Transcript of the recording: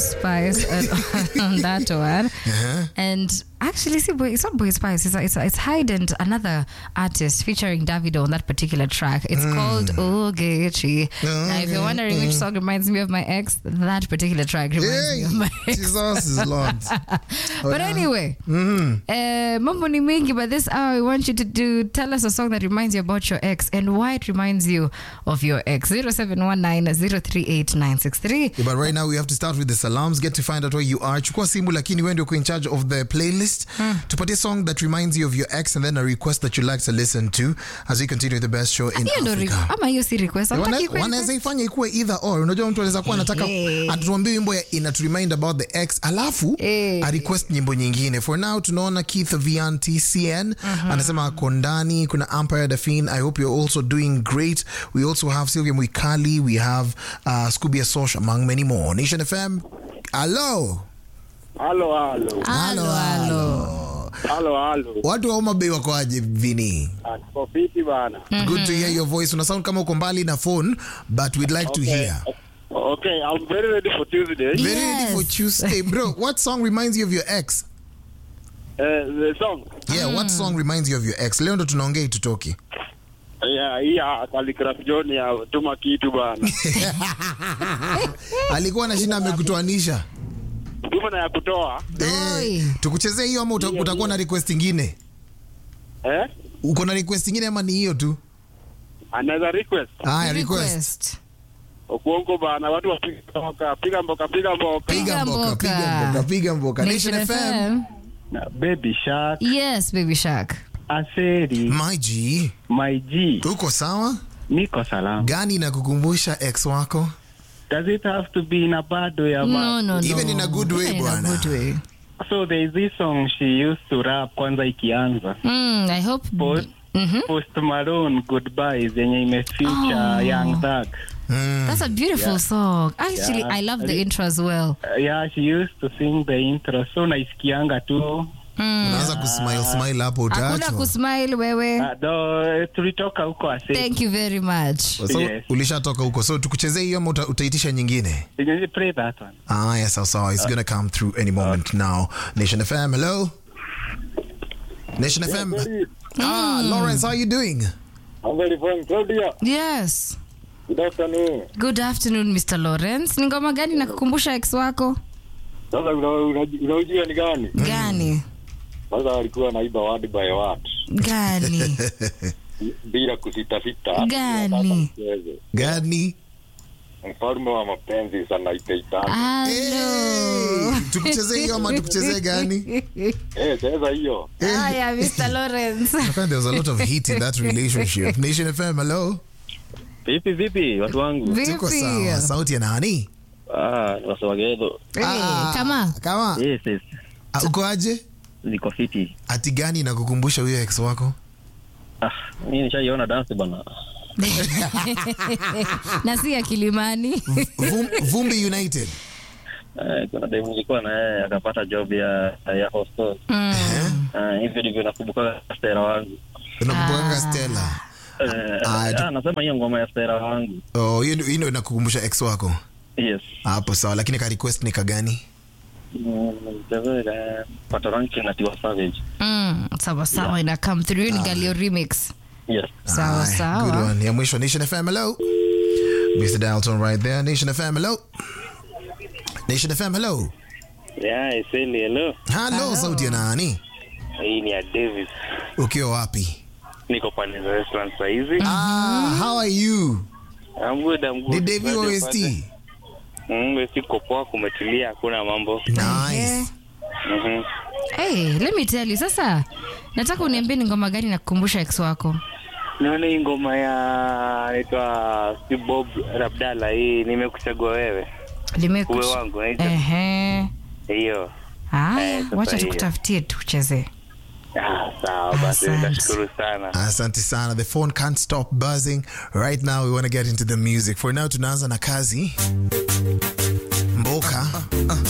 Spice on, on that one. Uh-huh. And actually, see, boy, it's not Boy Spice. It's, it's, it's Hyde and another artist featuring Davido on that particular track. It's called Ogechi. Now, if you're wondering which song reminds me of my ex, that particular track reminds me of my ex. Jesus is Lord. But anyway, uh, mambo ni mingi, but this hour we want you to do tell us a song that reminds you about your ex and why it reminds you of your ex. 0719-038-963. Yeah, but right now we have to start with the salams, get to find out where you are. Chukua simu lakini wewe ndio uko in charge of the playlist. Tupatie song that reminds you of your ex and then a request that you like to listen to as we continue the best show in Hiyo ndo re- Africa. ama hiyo si request. Wana- Hataki kweli- wanaweza ifanya ikuwe either or unajua mtu anaweza kuwa anataka Ehe. atuambie wimbo ya inaturemind about the ex alafu Eh. a request nyimbo nyingine for now tunaona keith vian tcn anasema ako ndani kuna empire dafin i hope you're also doing great we also have sylvia mwikali we have uh, scubia sosh among many more nation fm hello Halo, halo, Halo, halo. halo, halo. watu wa Homa Bay wako aje vini Ah, Tuko fiti bana. good to hear your voice una sound kama uko mbali na phone but we'd like to hear Okay, I'm very ready for Tuesday. very ready for Yes. tuesday bro what song reminds you of your ex Uh, the song. yeah what song reminds you of your ex leo ndo tunaongea itutoki Yeah, hii ya Khaligraph John ya tuma kitu bana. alikuwa na shina amekutoanisha Tuma na ya kutoa. Oi. eh, tukuchezee hiyo ama uta, utakuwa na request ingine Eh? uko na request ingine ama ni hiyo tu Another request. haya request Request. Okuongo bana, watu wapiga mboka, piga mboka, piga mboka. piga Piga mboka mboka. piga mboka piga mboka Nation Nation FM FM. Na Baby Shark, Yes, Baby Shark. Aseri, my G My G, uko sawa niko salama. gani na kukumbusha ex wako Does it have to be in a bad way or No, bad? no, no. Even in a good way, Even in a bwana. good way. So there is this song she used to rap kwanza ikianza. Mm, I hope. Post, Mhm. Post Malone Goodbyes yenye imefeature Oh. Young Thug. mm. That's a beautiful song. Actually, Yeah. I love the intro as well. Uh, yeah, she used to sing the intro. So naisikianga tu. Mm. unaanza kusmile smile hapo Hakuna utaachwa kusmile wewe. Uh, though, tulitoka huko Aseri. Thank you very much. so Yes. ulishatoka huko so tukuchezee hiyo ama uta, utaitisha nyingine Did you play that one? Ah, yes, sawa sawa. It's gonna come through any moment now. Nation FM, hello. Nation FM. Ah, Lawrence, how you doing? I'm very fine. Claudia, Yes. good afternoon. Good afternoon, Mr. Lawrence. Ni ngoma gani na kukumbusha ex wako? Sasa una- una- unaujua ni gani? Gani? Sasa alikuwa anaiba word by word Gani? bila kusitasita. Gani? Mchezo. Gani? Mfalme wa mapenzi sana itaitana. Hello. Hey, tukuchezee hiyo ama tukuchezee gani? Eh, cheza hiyo. Haya, Mr. Lawrence. I find there's a lot of heat in that relationship. Nation FM, hello. Vipi vipi watu wangu? Tuko Vipi? sawa. Sauti ya nani? Ah, wasowagedo. Eh, Ah, kama Kama. Yes, yes. Ah, Uko aje? Niko fiti. Ati gani na kukumbusha huyo ex wako? Ah, mimi nishaiona dance bana. na si ya Kilimani. Vum, Vumbi United. Eh, kuna demu nilikuwa na yeye akapata job ya ya hostel. Mm. Ah, hivyo ndivyo nakumbuka stera wangu. Unakumbukanga Stella. Eh, Ah, tu- ah, nasema hiyo ngoma ya stera wangu. Oh, hiyo ndio- hiyo ndio inakukumbusha ex wako. Yes. Hapo sawa, lakini ka request ni kagani? Mm, mchezo ile pata ranking na Tiwa Savage. Mm, sawa sawa ina come through Hiyo ni Galio remix. Yes. Sawa Aye, sawa. Good one. Ya mwisho Nation FM, hello. Mr. Dalton right there. Nation FM, hello. Nation FM, hello. Yeah, Iseli, hello. Hello, sauti ya nani? Hii ni ya Davis. Ukiwa wapi? Niko pale za restaurant saa hizi. Ah, how are you? I'm good, I'm good. Ni Devi Bado OST. pale. Mm, OST uko poa, kumetulia, hakuna mambo. Nice. Mhm. Hey, let me tell you sasa nataka uniambie ni ngoma gani nakukumbusha ex wako Naona hii ngoma ya naitwa Steve Bob Rabdala hii nimekuchagua wewe. Limeku- Uwe wangu naitwa Ehe. hiyo. Haya, Eh, sasa wacha hiyo. tukutafutie tuchezee Ah, sawa basi Asante. nitashukuru sana. Asante sana. The phone can't stop buzzing. Right now we want to get into the music. For now tunaanza na kazi. Mboka.